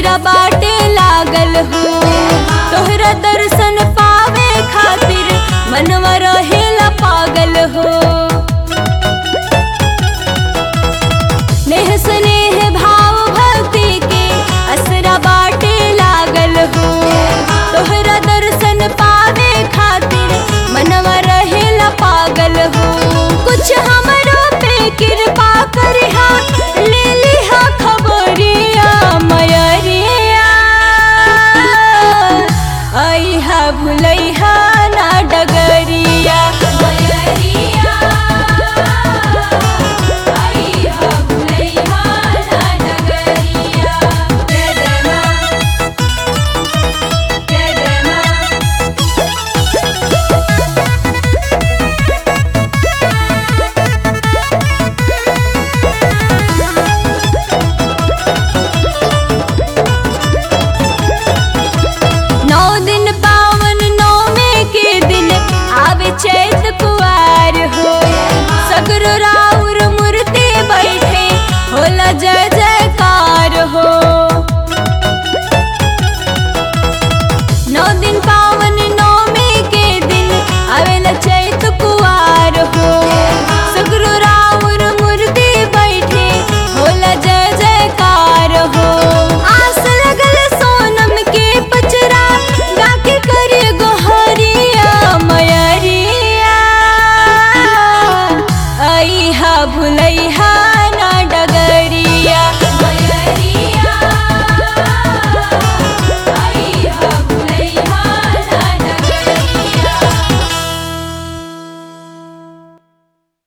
असरा बाटे लागल हो तोहरा दर्शन पावे खातिर मनवा रहेला पागल हो नेह स्नेह भाव भक्ति के असरा बाटे लागल हो तोहरा दर्शन पावे खातिर मनवा रहेला पागल हो कुछ हमरो पे कृपा करिहा ले लिहा खबरिया मयरिया आइहा भुलैहा ना डगरिया मयरिया आइहा भुलैहा ना डगरिया जय जय माँ जय जय माँ नौ दिन पावन नौमे के दिन आवे चैत कुआर हो सगरो राउर मूर्ति बैठे होला जय जयकार हो नौ दिन पावन नौमे के दिन आवेला चैत कुआर हो सगरो राउर मूर्ति बैठे होला जय जयकार हो आस लगल सोनम के पचरा गाके करे गोहरिया मयरिया आइहा भुलैहा